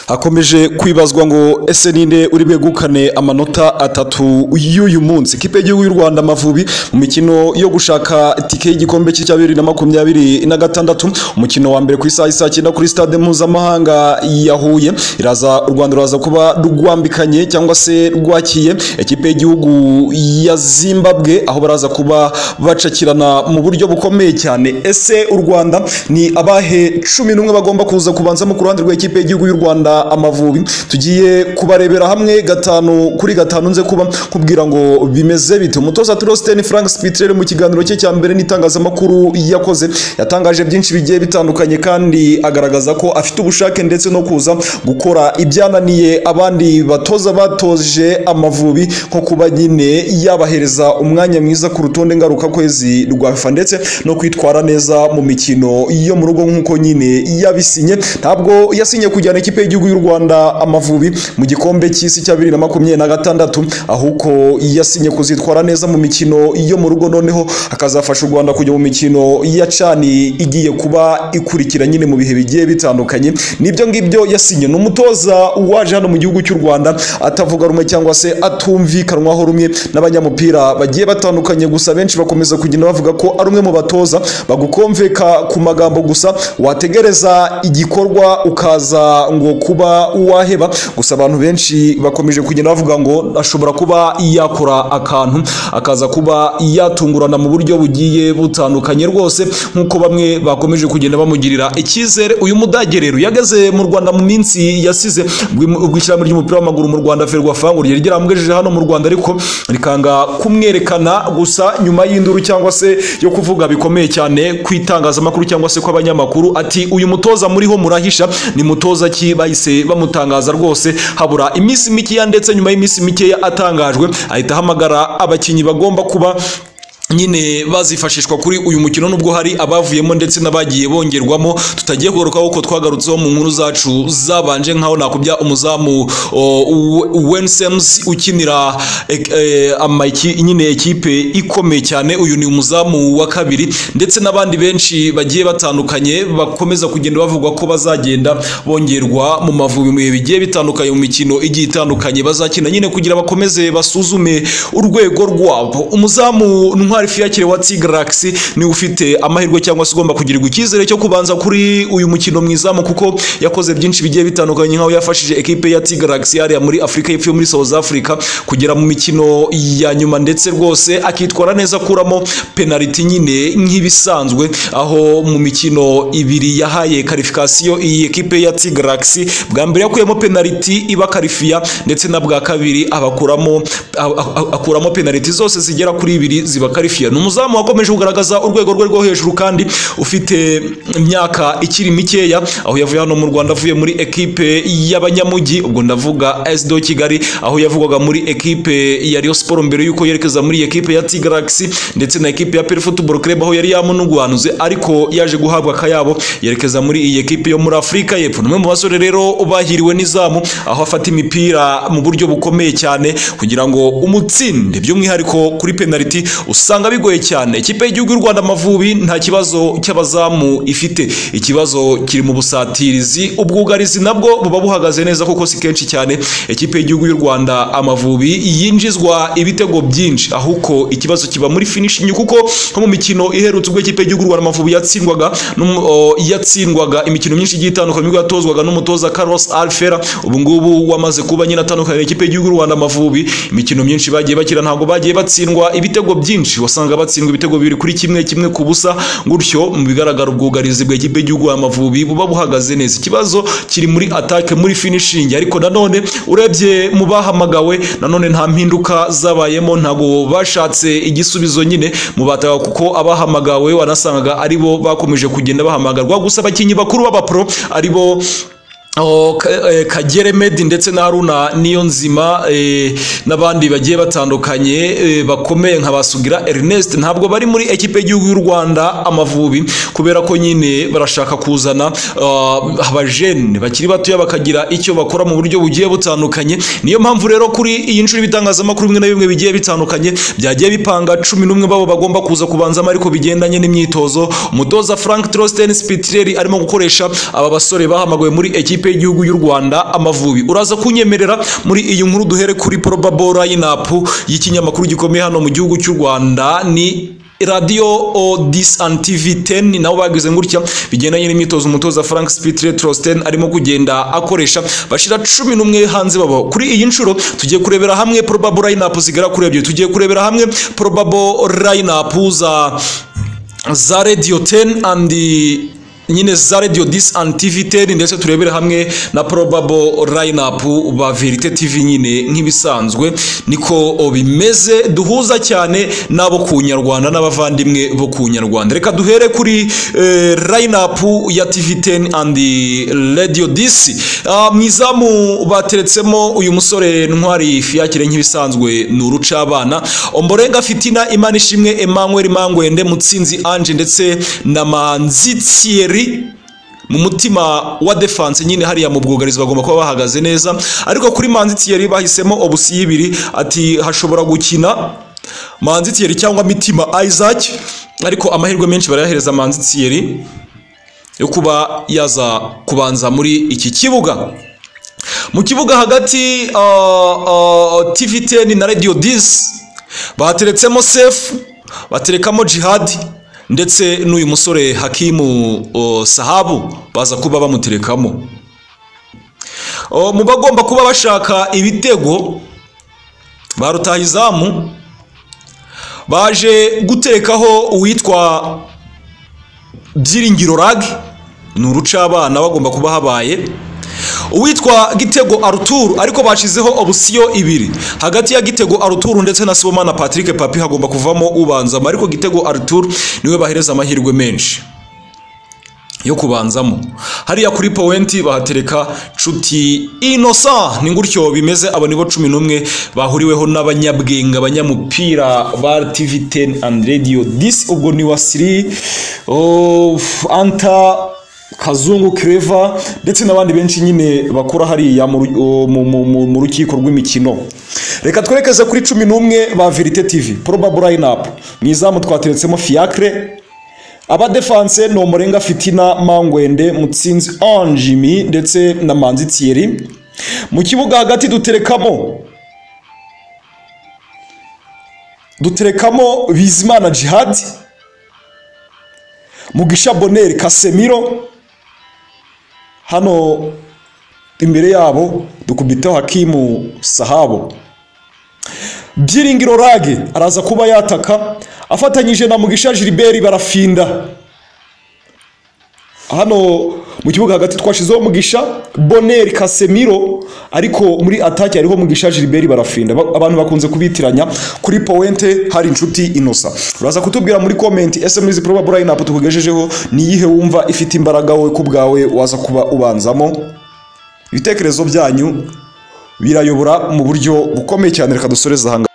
hakomeje kwibazwa ngo ese ninde uri bwegukane amanota atatu y'uyu munsi ikipe y'igihugu y'u rwanda amavubi mu mikino yo gushaka itike y'igikombe cya bibiri na makumyabiri na gatandatu umukino wa mbere ku isaha isaa cyenda kuri stade mpuzamahanga ya huye iraza u rwanda ruraza kuba rwambikanye cyangwa se rwakiye ikipe y'igihugu ya zimbabwe aho baraza kuba bacakirana mu buryo bukomeye cyane ese u rwanda ni abahe cumi n'umwe bagomba kuza kubanzamo ku ruhande rw'ikipe y'igihugu y'u rwanda amavubi tugiye kubarebera hamwe gatanu kuri gatanu nze kuba kubwira ngo bimeze bite umutoza turositeni frank spitrel mu kiganiro cye cya mbere n'itangazamakuru yakoze yatangaje byinshi bigiye bitandukanye kandi agaragaza ko afite ubushake ndetse no kuza gukora ibyananiye abandi batoza batoje amavubi nko kuba nyine yabahereza umwanya mwiza ku rutonde ngarukakwezi rwa fifa ndetse no kwitwara neza mu mikino yo mu rugo nk'uko nyine yabisinye ntabwo yasinye kujyana ikipe y'igihugu y'u rwanda amavubi mu gikombe cy'isi cya bibiri na makumyabiri na gatandatu ahubwo yasinye kuzitwara neza mu mikino yo mu rugo noneho akazafasha u rwanda kujya mu mikino ya cani igiye kuba ikurikira nyine mu bihe bigiye bitandukanye nibyo ngibyo yasinye ni umutoza waje hano mu gihugu cy'u rwanda atavuga rumwe cyangwa se atumvikanwaho rumwe n'abanyamupira bagiye batandukanye gusa benshi bakomeza kugenda bavuga ko ari umwe mu batoza bagukomveka ku magambo gusa wategereza igikorwa ukaza ngo kuba waheba gusa abantu benshi bakomeje kugenda bavuga ngo ashobora kuba yakora akantu akaza kuba yatungurana mu buryo bugiye butandukanye rwose nk'uko bamwe bakomeje kugenda bamugirira icyizere uyu mudage rero yageze mu rwanda mu minsi yasize ubwo ishyirahamwe ry'umupira w'amaguru mu rwanda ferwafa ngo ryari ryaramugejeje hano mu rwanda ariko rikanga kumwerekana gusa nyuma y'induru cyangwa se yo kuvuga bikomeye cyane ku itangazamakuru cyangwa se kw'abanyamakuru ati uyu mutoza muriho murahisha ni mutoza ki bahise bamutangaza rwose habura iminsi mikeya ndetse nyuma y'iminsi mikeya atangajwe ahita ahamagara abakinnyi bagomba kuba nyine bazifashishwa kuri uyu mukino nubwo hari abavuyemo ndetse n'abagiye bongerwamo tutagiye kugarukaho ko twagarutseho mu nkuru zacu zabanje nkaho nakubya umuzamu wensems ukinira nyine ekipe ikomeye cyane uyu ni umuzamu wa kabiri ndetse n'abandi benshi bagiye batandukanye bakomeza kugenda bavugwa ko bazagenda bongerwa mu mavubi mu bihe bigiye bitandukanye mu mikino igiye itandukanye bazakina nyine kugira bakomeze basuzume urwego rwabo umuzamu ntwari fiyakire wa tigaraxi niwe ufite amahirwe cyangwa se ugomba kugirirwa icyizere cyo kubanza kuri uyu mukino mwizamu kuko yakoze byinshi bigiye bitandukanye nk'aho yafashije ekipe ya tigaraxi yariya muri afurika y'epfo yo muri south africa kugera mu mikino ya nyuma ndetse rwose akitwara neza akuramo penaliti nyine nk'ibisanzwe aho mu mikino ibiri yahaye karifikasiyo iyi ekipe ya tigaraxi bwa mbere yakuyemo penaliti iba karifiya ndetse na bwa kabiri abakuramo akuramo penaliti zose zigera kuri ibiri ziba karifiya ni umuzamu wakomeje kugaragaza urwego rwe rwo hejuru kandi ufite imyaka ikiri mikeya aho yavuye hano mu rwanda avuye muri ekipe y'abanyamujyi ubwo ndavuga sdo kigali aho yavugwaga muri ekipe ya riyo siporo mbere y'uko yerekeza muri ekipe ya tigaraxi ndetse na ekipe ya perifutuboro club aho yari yamunugwanuze ariko yaje guhabwa akayabo yerekeza muri iyi ekipe yo muri afurika y'epfo ni umwe mu basore rero bahiriwe n'izamu aho afata imipira mu buryo bukomeye cyane kugira ngo umutsinde by'umwihariko kuri penaliti usanga bigoye cyane ikipe y'igihugu y'u rwanda amavubi nta kibazo cy'abazamu ifite ikibazo kiri mu busatirizi ubwugarizi nabwo buba buhagaze neza kuko si kenshi cyane ikipe y'igihugu y'u rwanda amavubi yinjizwa ibitego byinshi ahuko ikibazo kiba muri finishingi kuko nko mu mikino iherutse ubwo ikipe y'igihugu y'u rwanda amavubi yatsindwaga yatsindwaga imikino myinshi igiye itandukanye ubwo yatozwaga n'umutoza carlos alfera ubu ngubu wamaze kuba nyine atandukanye ikipe y'igihugu y'u rwanda amavubi imikino myinshi bagiye bakira ntabwo bagiye batsindwa ibitego byinshi wasanga batsindwa ibitego bibiri kuri kimwe kimwe ku busa gutyo mu bigaragara ubwugarizi bw'ikipe y'igihugu amavubi buba buhagaze neza ikibazo kiri muri atake muri finishingi ariko nanone urebye mu bahamagawe nanone nta mpinduka zabayemo ntabwo bashatse igisubizo nyine mu bataga kuko abahamagawe wanasangaga aribo bakomeje kugenda bahamagarwa gusa abakinnyi bakuru b'abapro aribo kagere medi ndetse na haruna niyo nzima n'abandi bagiye batandukanye bakomeye nka basugira erineste ntabwo bari muri ekipe y'igihugu y'u rwanda amavubi kubera ko nyine barashaka kuzana abajene bakiri batoya bakagira icyo bakora mu buryo bugiye butandukanye niyo mpamvu rero kuri iyi nshuro ibitangazamakuru bimwe na bimwe bigiye bitandukanye byagiye bipanga cumi n'umwe babo bagomba kuza kubanzamo ariko bigendanye n'imyitozo umutoza frank trositen spitireri arimo gukoresha aba basore bahamagawe muri ekipe ikipe y'igihugu y'u Rwanda Amavubi uraza kunyemerera muri iyi nkuru duhere kuri probable lineup y'ikinyamakuru gikomeye hano mu gihugu cy'u Rwanda ni radiyo odis and tivi teni nabo bagize gutya bigendanye n'imyitozo umutoza frank spitire trositen arimo kugenda akoresha bashira cumi n'umwe hanze baba kuri iyi nshuro tugiye kurebera hamwe probable line zigera kuri ebyiri tugiye kurebera hamwe probable line za za radiyo teni andi nyine za radio dis and tv ten ndetse turebere hamwe na probable lineup ba verite tv nyine nk'ibisanzwe niko bimeze duhuza cyane n'abo ku nyarwanda n'abavandimwe bo ku nyarwanda reka duhere kuri eh, lineup ya tv ten and radio dis Ah, mu izamu bateretsemo uyu musore ntwari fiyakire nk'ibisanzwe ni urucabana omborenga fitina imana ishimwe emmanuel mangwende mutsinzi ange ndetse na manzi thierry mu mutima wa defense nyine hariya mu bwugarizi bagomba kuba bahagaze neza ariko kuri manzi thierry bahisemo obusi ibiri ati hashobora gukina manzi thierry cyangwa mitima isaac ariko amahirwe menshi barayahereza manzi thierry yo kuba yaza kubanza muri iki kibuga mu kibuga hagati uh, uh, tv 10 na radio 10 bateretsemo sefu baterekamo jihadi ndetse n'uyu musore hakimu uh, sahabu baza kuba bamuterekamo Uh, mu bagomba kuba bashaka ibitego ba rutahizamu baje gutekaho uwitwa byiringiro rag ni urucabana bagomba kuba habaye uwitwa gitego aruturu ariko bashizeho obusiyo ibiri hagati ya gitego aruturu ndetse na sibomana patrick papi hagomba kuvamo ubanzamo ariko gitego aruturu niwe bahereza amahirwe menshi yo kubanzamo hariya kuri powenti bahatereka nshuti inosa ni gutyo bimeze aba nibo cumi n'umwe bahuriweho n'abanyabwenga abanyamupira ba tivi teni andi radiyo disi ubwo ni wasiri ofu, anta kazungu kereva ndetse n'abandi benshi nyine bakora hariya mu ru- o, mu- mu- mu- mu rukiko rw'imikino reka twerekeze kuri cumi n'umwe ba verite tivi porobaburo layinapu mu izamu twateretsemo fiyakire abadefanse ni umurenga fitina mangwende mutsinzi anjimi ndetse na manzi thierry mu kibuga hagati duterekamo duterekamo bizimana jihad mugisha boneri kasemiro hano imbere yabo dukubitaho hakimu sahabo byiringiro rage araza kuba yataka afatanyije na mugisha giliberi barafinda hano mu kibuga hagati twashizeho mugisha boneri kasemiro ariko muri ataki hariho mugisha giliberi barafinda Ba- abantu bakunze kubitiranya kuri powente hari inshuti inosa uraza kutubwira muri komenti ese muri izi probable lineup tukugejejeho ni iyihe wumva ifite imbaraga wowe ku bwawe waza kuba ubanzamo ibitekerezo byanyu birayobora mu buryo bukomeye cyane reka dusoreze aha ngaha